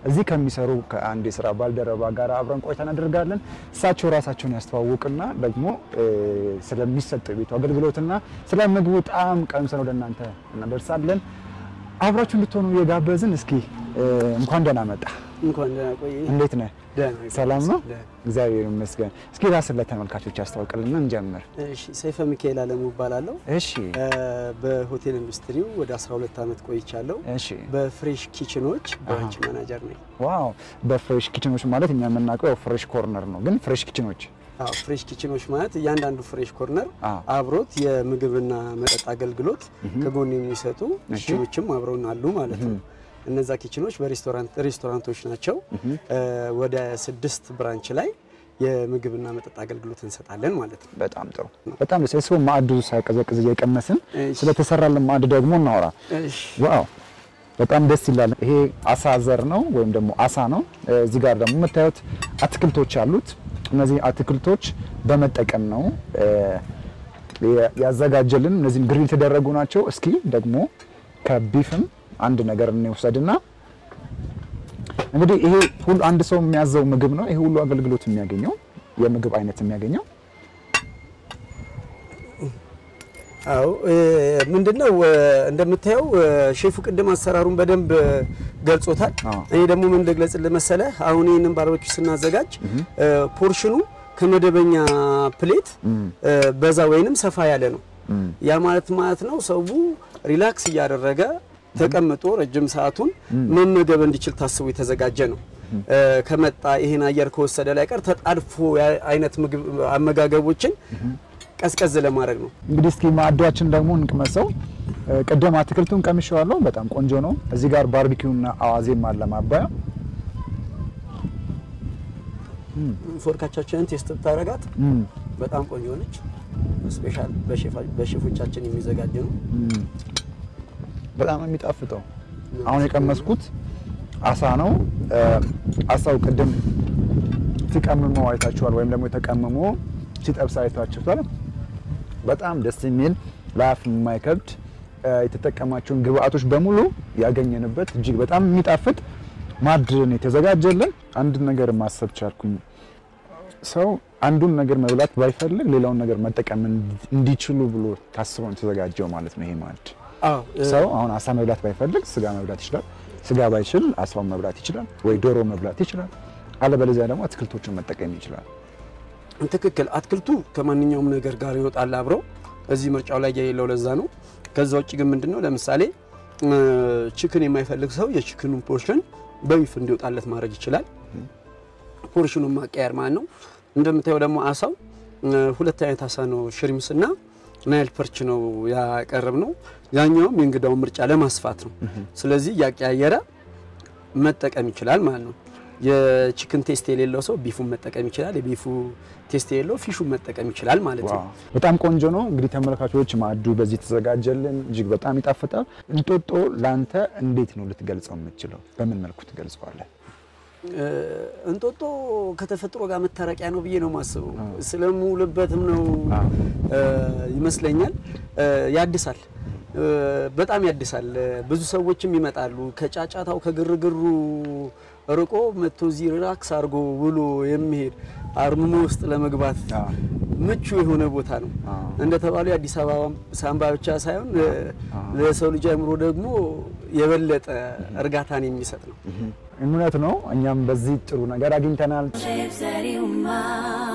እዚህ ከሚሰሩ ከአንድ የስራ ባልደረባ ጋር አብረን ቆይታ እናደርጋለን። እሳቸው ራሳቸውን ያስተዋውቅና ደግሞ እ፣ ስለሚሰጠው የቤቱ አገልግሎትና ስለ ምግቡ ጣዕም ቀምሰን ወደ እናንተ እናደርሳለን። አብራችሁ እንድትሆኑ የጋበዝን እስኪ እ፣ እንኳን ደህና መጣ። እንኳን ደህና ቆየኝ። እንዴት ነህ? ደህና ሰላም ነው? ደህና። እግዚአብሔር ይመስገን። እስኪ ራስን ለተመልካቾች ያስተዋውቅልና እንጀምር። እሺ ሰይፈ ሚካኤል አለሙ እባላለሁ። እሺ እ፣ በሆቴል ኢንዱስትሪው ወደ 12 ዓመት ቆይቻለሁ። እሺ በፍሬሽ ኪችኖች ብራንች ማናጀር ነኝ። ዋው በፍሬሽ ኪችኖች ማለት እኛ የምናውቀው ያው ፍሬሽ ኮርነር ነው፣ ግን ፍሬሽ ኪችኖች አዎ ፍሬሽ ኪችኖች ማለት እያንዳንዱ ፍሬሽ ኮርነር አዎ። አብሮት የምግብና መጠጥ አገልግሎት ከጎን የሚሰጡ እሺ። ኪችኖችም አብረውን አሉ ማለት ነው። እነዛ ኪችኖች በሬስቶራንት ሬስቶራንቶች ናቸው። እ፣ ወደ ስድስት ብራንች ላይ የምግብና መጠጥ አገልግሎት እንሰጣለን ማለት ነው። በጣም ጥሩ፣ በጣም ደስ ይላል። ማዕዱ ሳይቀዘቅዝ እየቀመስን እሺ። ስለተሰራልን ማዕድ ደግሞ እናወራ። እሺ ዋው በጣም ደስ ይላል። ይሄ አሳ ዘር ነው ወይም ደግሞ አሳ ነው። እዚህ ጋር ደግሞ የምታዩት አትክልቶች አሉት። እነዚህ አትክልቶች በመጠቀም ነው እ፣ ያዘጋጀልን። እነዚህም ግሪል የተደረጉ ናቸው። እስኪ ደግሞ ከቢፍም አንድ ነገር እንውሰድና እንግዲህ ይሄ ሁሉ አንድ ሰው የሚያዘው ምግብ ነው። ይሄ ሁሉ አገልግሎት የሚያገኘው የምግብ አይነት የሚያገኘው አዎ እ፣ ምንድነው እ፣ እንደምታየው እ፣ ሼፉ ቅድም አሰራሩን በደንብ እ፣ ገልጾታል። አዎ። እኔ ደግሞ ምን ልግለጽልህ መሰለህ፣ አሁን ይህንን ባርበኪው ስናዘጋጅ እ፣ ፖርሽኑ ከመደበኛ ፕሌት እ፣ በዛ ወይንም ሰፋ ያለ ነው። ያ ማለት ማለት ነው ሰው ሪላክስ እያደረገ ተቀምጦ ረጅም ሰዓቱን መመገብ እንዲችል ታስቦ የተዘጋጀ ነው። እ፣ ከመጣ ይሄን አየር ከወሰደ ላይ ቀር ተጣድፎ ያ- አይነት ምግብ አመጋገቦችን ቀዝቀዝ ለማድረግ ነው። እንግዲህ እስኪ ማዕዷችን ደግሞ እንቅመሰው። እ፣ ቅድም አትክልቱን ቀምሼዋለሁ። በጣም ቆንጆ ነው። እዚህ ጋር ባርቢኪውና አዋዜም አለ ማባያ። ፎርካቻችንን ቴስት ብታረጋት እም፣ በጣም ቆንጆ ነች። ስፔሻል በሼፎቻችን የሚዘጋጅ ነው። እም። በጣም ነው የሚጣፍጠው። አሁን የቀመስኩት አሳ ነው። እ፣ አሳው ቅድም ሲቀምሞ አይታችኋል፣ ወይም ደግሞ የተቀምሞ ሲጠብስ አይታችኋል። በጣም ደስ የሚል ለአፍ የማይከብድ እ፣ የተጠቀማቸውን ግብአቶች በሙሉ ያገኘንበት እጅግ በጣም የሚጣፍጥ ማዕድ ነው የተዘጋጀልን። አንድ ነገር ማሰብ ቻልኩኝ። ሰው አንዱን ነገር መብላት ባይፈልግ ሌላውን ነገር መጠቀም እንዲ- እንዲችሉ ብሎ ታስቦ ነው የተዘጋጀው ማለት ነው ይሄ ማዕድ። አዎ እ፣ ሰው አሁን አሳ መብላት ባይፈልግ ስጋ መብላት ይችላል። ስጋ ባይችል አሳውን መብላት ይችላል፣ ወይ ዶሮ መብላት ይችላል። አለበለዚያ ደግሞ አትክልቶችን መጠቀም ይችላል። ትክክል። አትክልቱ ከማንኛውም ነገር ጋር ይወጣል አብረው። እዚህ ምርጫው ላይ የሌለው ለዛ ነው። ከዛ ውጭ ግን ምንድነው ለምሳሌ እ፣ ችክን የማይፈልግ ሰው የችክኑን ፖርሽን በቢፍ እንዲወጣለት ማድረግ ይችላል። ፖርሽኑን ማቀያር ማለት ነው። እንደምታየው ደግሞ አሳው እ፣ ሁለት አይነት አሳ ነው፣ ሽሪምስ እና ናይል ፐርች ነው ያቀረብ ነው። ያኛውም የእንግዳውን ምርጫ ለማስፋት ነው። ስለዚህ እያቀያየረ መጠቀም ይችላል ማለት ነው። የቺክን ቴስት የሌለው ሰው ቢፉን መጠቀም ይችላል። የቢፉ ቴስት የሌለው ፊሹን መጠቀም ይችላል ማለት ነው። ዋው በጣም ቆንጆ ነው። እንግዲህ ተመልካቾች ማዕዱ በዚህ ተዘጋጀልን፣ እጅግ በጣም ይጣፍጣል። እንጦጦ ላንተ እንዴት ነው ልትገልጸው የምትችለው? በምን መልኩ ትገልጸዋለህ? እ፣ እንጦጦ ከተፈጥሮ ጋር መታረቂያ ነው ብዬ ነው የማስበው። ስለምውልበትም ነው እ፣ ይመስለኛል። እ፣ ያድሳል፣ እ፣ በጣም ያድሳል። ብዙ ሰዎችም ይመጣሉ ከጫጫታው ከግርግሩ ርቆ መጥቶ እዚህ ሪላክስ አድርጎ ውሎ የሚሄድ አርምሞ ውስጥ ለመግባት አዎ። ምቹ የሆነ ቦታ ነው። አዎ። እንደተባሉ የአዲስ አበባ ሳምባ ብቻ ሳይሆን እ፣ ለሰው ልጅ አእምሮ ደግሞ የበለጠ እርጋታን የሚሰጥ ነው። እውነት ነው። እኛም በዚህ ጥሩ ነገር አግኝተናል። Lives that you mind.